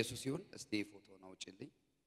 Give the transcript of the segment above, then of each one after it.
ለኢየሱስ ይሁን። እስቲ ፎቶን አውጭልኝ።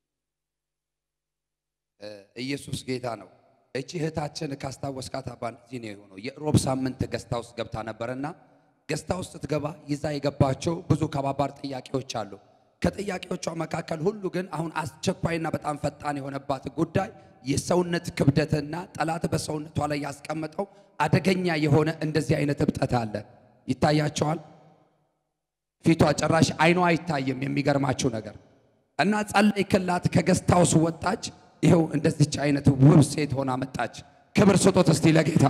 እ፣ ኢየሱስ ጌታ ነው። እቺ እህታችን ካስታወስካት አባን እዚህ ነው የሆነው። የሮብ ሳምንት ገስታ ውስጥ ገብታ ነበርና ገስታ ውስጥ ስትገባ ይዛ የገባቸው ብዙ ከባባድ ጥያቄዎች አሉ። ከጥያቄዎቿ መካከል ሁሉ ግን አሁን አስቸኳይና በጣም ፈጣን የሆነባት ጉዳይ የሰውነት ክብደትና ጠላት በሰውነቷ ላይ ያስቀመጠው አደገኛ የሆነ እንደዚህ አይነት እብጠት አለ። ይታያቸዋል። ፊቷ ጭራሽ አይኗ አይታይም። የሚገርማችሁ ነገር እና ጸለይክላት፣ ከገስታውስ ወጣች። ይኸው እንደዚች አይነት ውብ ሴት ሆና መጣች። ክብር ስጦት እስቲ ለጌታ።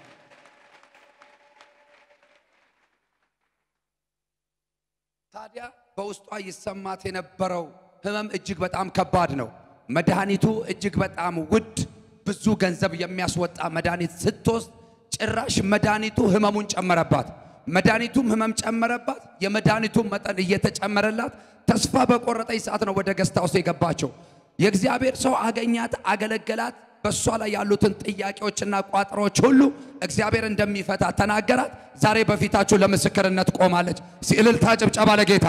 ታዲያ በውስጧ ይሰማት የነበረው ህመም እጅግ በጣም ከባድ ነው። መድኃኒቱ እጅግ በጣም ውድ፣ ብዙ ገንዘብ የሚያስወጣ መድኃኒት ስትወስድ ጭራሽ መድኃኒቱ ህመሙን ጨመረባት። መድኃኒቱም ህመም ጨመረባት። የመድኃኒቱም መጠን እየተጨመረላት ተስፋ በቆረጠች ሰዓት ነው ወደ ገስታ ውስጥ የገባቸው። የእግዚአብሔር ሰው አገኛት፣ አገለገላት። በእሷ ላይ ያሉትን ጥያቄዎችና ቋጠሮች ሁሉ እግዚአብሔር እንደሚፈታ ተናገራት። ዛሬ በፊታችሁ ለምስክርነት ቆማለች። እልልታ፣ ጭብጨባ ለጌታ።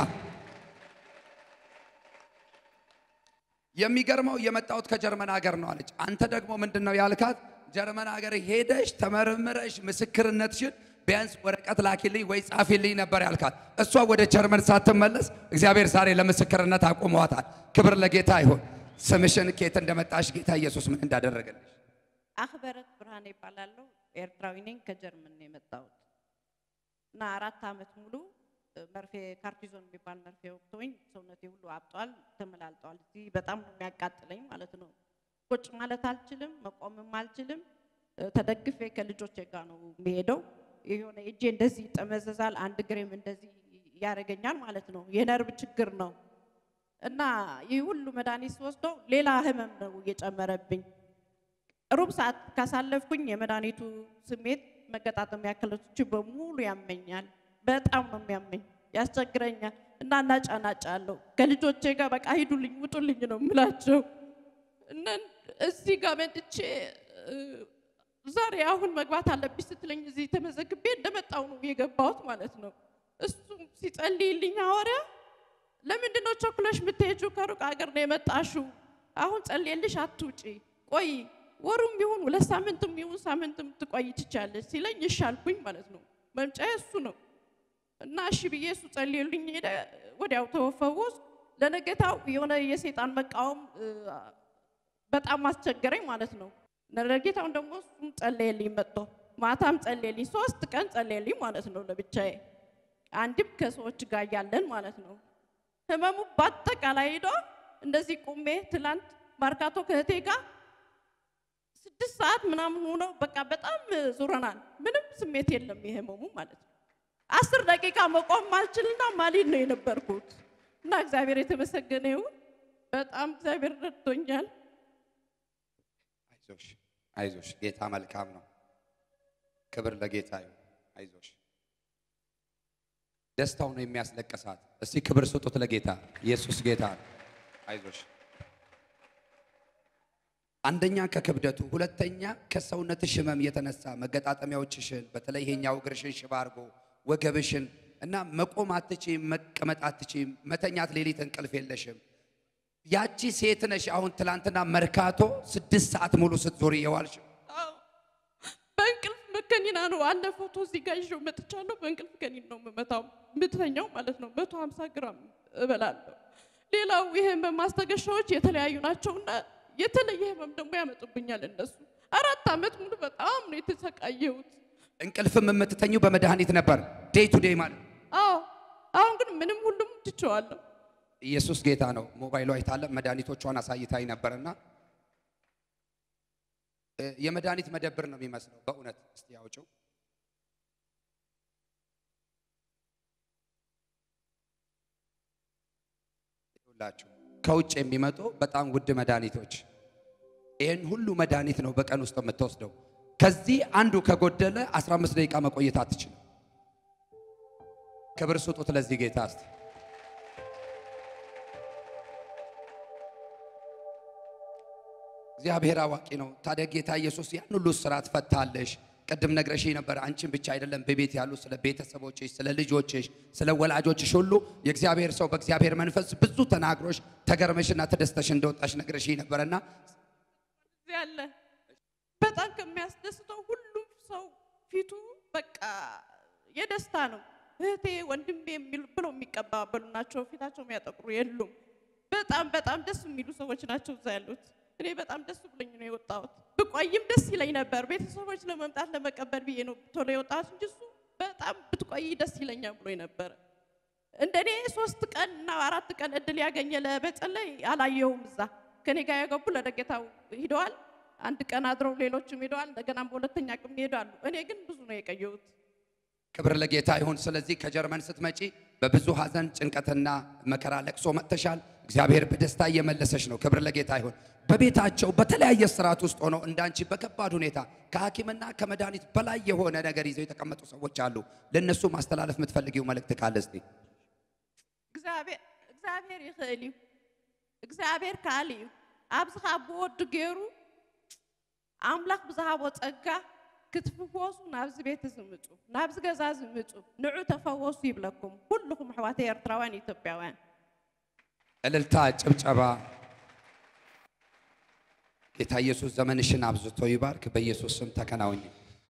የሚገርመው የመጣሁት ከጀርመን ሀገር ነው አለች። አንተ ደግሞ ምንድን ነው ያልካት? ጀርመን ሀገር ሄደሽ ተመርምረሽ ምስክርነትሽን ቢያንስ ወረቀት ላኪልኝ ወይ ጻፊልኝ ነበር ያልካት። እሷ ወደ ጀርመን ሳትመለስ እግዚአብሔር ዛሬ ለምስክርነት አቁመዋታል። ክብር ለጌታ ይሁን። ስምሽን ኬት እንደመጣሽ ጌታ ኢየሱስ ምን እንዳደረገልሽ አክበረት ብርሃኔ ይባላለሁ። ኤርትራዊ ነኝ። ከጀርመን ነው የመጣሁት እና አራት ዓመት ሙሉ እ፣ መርፌ ካርቲዞን የሚባል መርፌ ወቅቶኝ ሰውነቴ ሁሉ አብጧል፣ ተመላልጧል። እዚህ በጣም ነው የሚያቃጥለኝ ማለት ነው። ቁጭ ማለት አልችልም፣ መቆምም አልችልም። እ፣ ተደግፌ ከልጆቼ ጋር ነው የሚሄደው። የሆነ እጄ እንደዚህ ይጠመዘዛል፣ አንድ እግሬም እንደዚህ ያደርገኛል ማለት ነው። የነርቭ ችግር ነው እና ይህ ሁሉ መድኃኒት ስወስደው ሌላ ህመም ነው እየጨመረብኝ ሩብ ሰዓት ካሳለፍኩኝ የመድኃኒቱ ስሜት መገጣጠሚያ አካሎች በሙሉ ያመኛል። በጣም ነው የሚያመኝ፣ ያስቸግረኛል እና እናጫናጫለሁ። ከልጆቼ ጋር በቃ ሂዱልኝ፣ ውጡልኝ ነው የምላቸው እና እዚህ ጋር መጥቼ እ፣ ዛሬ አሁን መግባት አለብኝ ስትለኝ እዚህ ተመዘግቤ እንደመጣው ነው የገባሁት ማለት ነው። እሱም ሲጸልይልኝ ሐዋርያ ለምንድን ነው ቸኩለሽ የምትሄጂው? ከሩቅ ሀገር ነው የመጣሽው። አሁን ጸልየልሽ አትውጪ፣ ቆይ ወሩም ቢሆን ሁለት ሳምንትም ይሁን ሳምንትም ትቆይ ትቻለሽ ሲለኝ እሺ አልኩኝ ማለት ነው። መምጫዬ እሱ ነው እና እሺ ብዬ እሱ ጸልየልኝ ሄደ። ወዲያው ተፈወስ። ለነገታው የሆነ የሰይጣን መቃወም እ፣ በጣም አስቸገረኝ ማለት ነው። ለነገታውን ደግሞ እሱም ጸለየልኝ መጥቶ ማታም ጸለየልኝ። ሶስት ቀን ጸለየልኝ ማለት ነው ለብቻዬ፣ አንድም ከሰዎች ጋር እያለን ማለት ነው። ህመሙ በአጠቃላይ ሄዶ እንደዚህ ቁሜ ትላንት ማርካቶ ከእህቴ ጋር ስድስት ሰዓት ምናምን ሆኖ በቃ በጣም ዙረናል። ምንም ስሜት የለም የህመሙ ማለት ነው። አስር ደቂቃ መቆም ማልችልና ማሊድ ነው የነበርኩት እና እግዚአብሔር የተመሰገነ ይሁን። በጣም እግዚአብሔር ረድቶኛል። አይዞሽ አይዞሽ፣ ጌታ መልካም ነው። ክብር ለጌታ ይሁን። አይዞሽ። ደስታው ነው የሚያስለቅሳት። እስቲ ክብር ስጡት ለጌታ። ኢየሱስ ጌታ ነው። አይዞሽ። አንደኛ ከክብደቱ፣ ሁለተኛ ከሰውነትሽ ህመም የተነሳ መገጣጠሚያዎችሽን በተለይ ይሄኛው እግርሽን ሽባ አድርጎ ወገብሽን እና መቆም አትችይም፣ መቀመጥ አትችይም፣ መተኛት ሌሊት እንቅልፍ የለሽም። ያቺ ሴት ነሽ። አሁን ትላንትና መርካቶ ስድስት ሰዓት ሙሉ ስትዞሪ የዋልሽ አዎ፣ በእንቅልፍ መከኒና ነው አለ ፎቶ እዚህ ጋር ይዤው መጥቻለሁ። በእንቅልፍ ከኒን ነው የምመታው የምተኛው ማለት ነው። መቶ ሀምሳ ግራም እበላለሁ። ሌላው የህመም ማስታገሻዎች የተለያዩ ናቸውና የተለየ ህመም ደግሞ ያመጡብኛል እነሱ። አራት ዓመት ሙሉ በጣም ነው የተሰቃየሁት። እንቅልፍም የምትተኙው በመድኃኒት ነበር ዴይ ቱ ዴይ ማለት ነው። አዎ አሁን ግን ምንም ሁሉም ትቼዋለሁ። ኢየሱስ ጌታ ነው። ሞባይሏ አይታለ መድኃኒቶቿን አሳይታኝ ነበርና እ፣ የመድኃኒት መደብር ነው የሚመስለው በእውነት እስቲ ያውጭው ይኸውላችሁ ከውጭ የሚመጡ በጣም ውድ መድኃኒቶች ይህን ሁሉ መድኃኒት ነው በቀን ውስጥ የምትወስደው። ከዚህ አንዱ ከጎደለ 15 ደቂቃ መቆየት አትችልም። ክብር ስጡት ለዚህ ጌታ እስቲ እግዚአብሔር አዋቂ ነው። ታዲያ ጌታ ኢየሱስ ያን ሁሉ ስራት ፈታለሽ። ቅድም ነግረሽኝ ነበር። አንቺን ብቻ አይደለም በቤት ያሉ ስለ ቤተሰቦችሽ፣ ስለ ልጆችሽ፣ ስለ ወላጆችሽ ሁሉ የእግዚአብሔር ሰው በእግዚአብሔር መንፈስ ብዙ ተናግሮሽ ተገርመሽና ተደስተሽ እንደወጣሽ ነግረሽኝ ነበርና እዚህ ያለ በጣም ከሚያስደስተው ሁሉም ሰው ፊቱ በቃ የደስታ ነው። እህቴ ወንድሜ የሚሉ ብሎ የሚቀባበሉ ናቸው። ፊታቸው የሚያጠቁሩ የሉም። በጣም በጣም ደስ የሚሉ ሰዎች ናቸው እዛ ያሉት። እኔ በጣም ደስ ብሎኝ ነው የወጣሁት። ብቆይም ደስ ይለኝ ነበር። ቤተሰቦች ለመምጣት ለመቀበል ብዬ ነው ቶሎ የወጣሁት እንጂ እሱ በጣም ብትቆይ ደስ ይለኛል ብሎኝ ነበረ። እንደኔ ሶስት ቀን እና አራት ቀን እድል ያገኘ ለመጸለይ አላየሁም። እዛ ከኔ ጋር የገቡ ለደጌታው ሂደዋል። አንድ ቀን አድረው ሌሎችም ሄደዋል። እንደገናም በሁለተኛ ቀን ይሄዳሉ። እኔ ግን ብዙ ነው የቀየሁት። ክብር ለጌታ ይሁን። ስለዚህ ከጀርመን ስትመጪ በብዙ ሐዘን፣ ጭንቀትና መከራ ለቅሶ መጥተሻል። እግዚአብሔር በደስታ እየመለሰሽ ነው። ክብር ለጌታ ይሁን። በቤታቸው በተለያየ ስርዓት ውስጥ ሆነው እንዳንቺ በከባድ ሁኔታ ከሐኪምና ከመድኃኒት በላይ የሆነ ነገር ይዘው የተቀመጡ ሰዎች አሉ። ለእነሱ ማስተላለፍ የምትፈልጊው መልእክት ካለ እስቲ እግዚአብሔር እግዚአብሔር ይኽእል እዩ እግዚአብሔር ካል እዩ ኣብዚ ካብ ብወዱ ገይሩ ኣምላኽ ብዝሃቦ ፀጋ ክትፍወሱ ናብዚ ቤት ዝምፁ ናብዚ ገዛ ዝምፁ ንዑ ተፈወሱ ይብለኩም ኩልኩም ኣሕዋተይ ኤርትራውያን ኢትዮጵያውያን እልልታ፣ ጭብጨባ። ጌታ ኢየሱስ ዘመንሽን አብዝቶ ይባርክ። በኢየሱስ ስም ተከናወኝ።